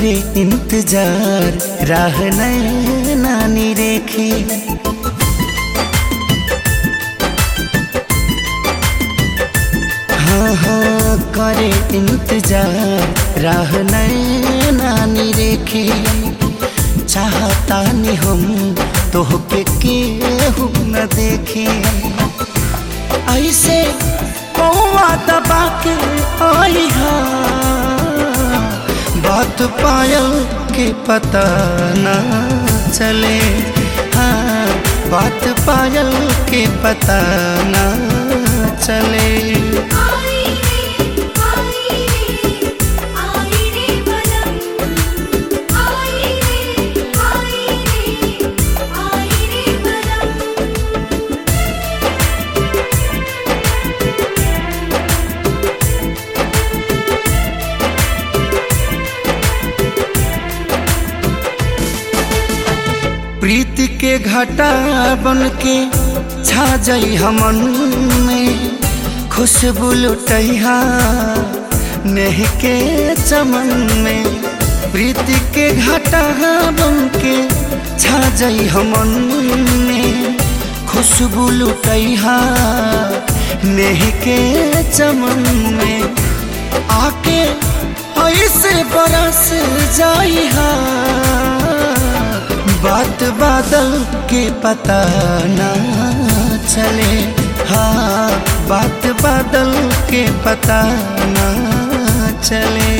करे इंतजार राह नानी रेखी हाँ हाँ करे इंतजार राह नानी रेखी चाहता नहीं हम तोहके केहू न देखे ऐसे कौवा दबा के आई बात पायल के पता न चले हाँ बात पायल के पता न चले आई रे आई रे आई रे बलम आई रे आई रे आई रे बलम प्रीति के घटा बन के छा जाई हमन में खुशबू लुटैहा नेह के चमन में प्रीति के घटा बन के छा जाई हमन में खुशबू लुटैहा नेह के चमन में आके ऐसे बरस जाई हा बात बादल के पता ना चले हाँ बात बादल के पता ना चले